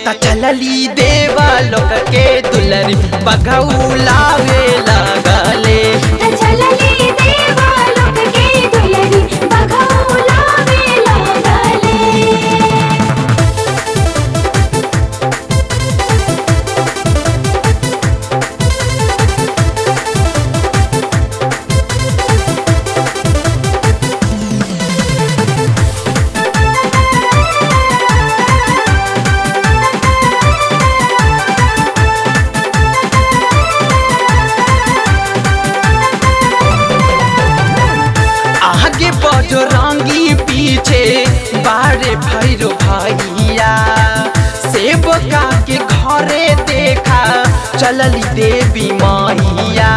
त चलली देवा लोक के दुलरी बघौलावे लागले चलली देवा लोक के दुलरी बघौलावे लागले आगे बजो रंगी पीछे बारे भैरो भैया सेवका के घरे देखा चलली देवी मैया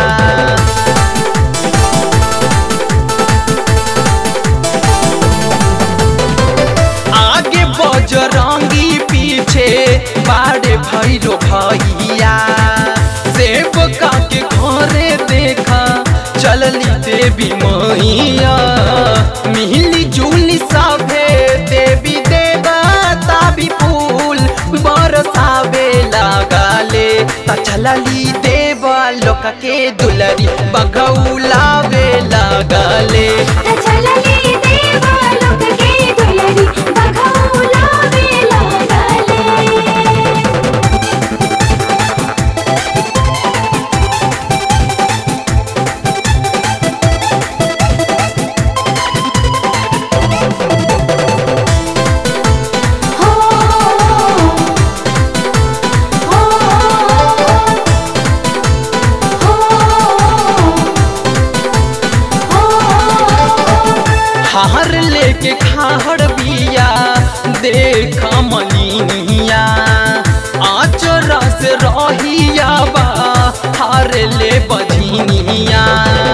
आगे बजरंगी पीछे बारे भैरो भैया सेवका के घरे देखा चलली देवी मैया मिली जुली सभे देवी देवता भी फूल बरसावे लागले त चलली देवा लोक के दुलरी बघौलावे लागले चलली देवा लोक के दुलरी बघौलावे लागले हो हो हो हार लेके खाहड़ बिया देख मलिनिया आचरा से रहिया बा हार ले बझिनिया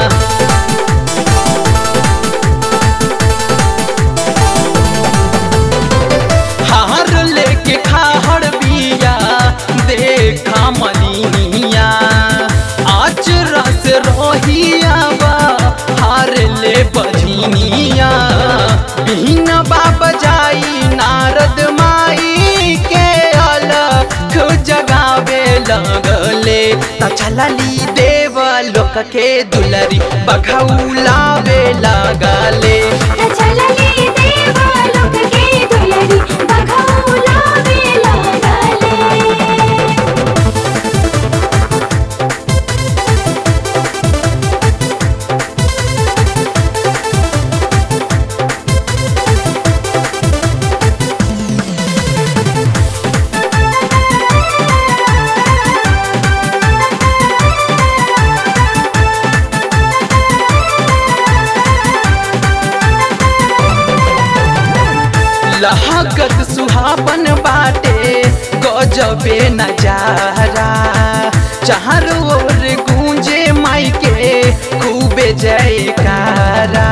हार लेके खाहड़ बिया देखा मलिनिया आचरा से रहिया बा हार ले बझिनिया बिना बाबा जाई नारद माई के अलख जगावे लगले त चलली देव लोक के दुलरी बघौलावे लगले चलली देवा लोक के दुलरी बघौलावे लागले लहकत सुहावन बाटे गजबे नजारा चारों ओर गूंजे माई के खूबे जयकारा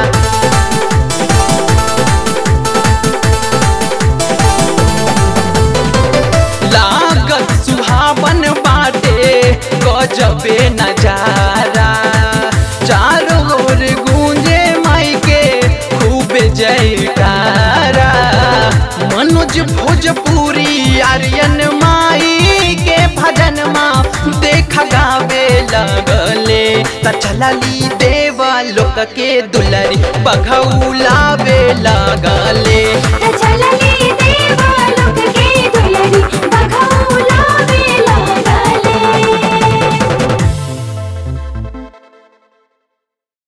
लागत सुहावन बाटे गजबे नजारा चारों ओर गूंजे माई के खूबे जयकारा मनोज भोजपुरी आर्यन माई के भजन माँ देख गावे लगले त चलली देवा लोक के दुलरी बघौलावे लगले चलली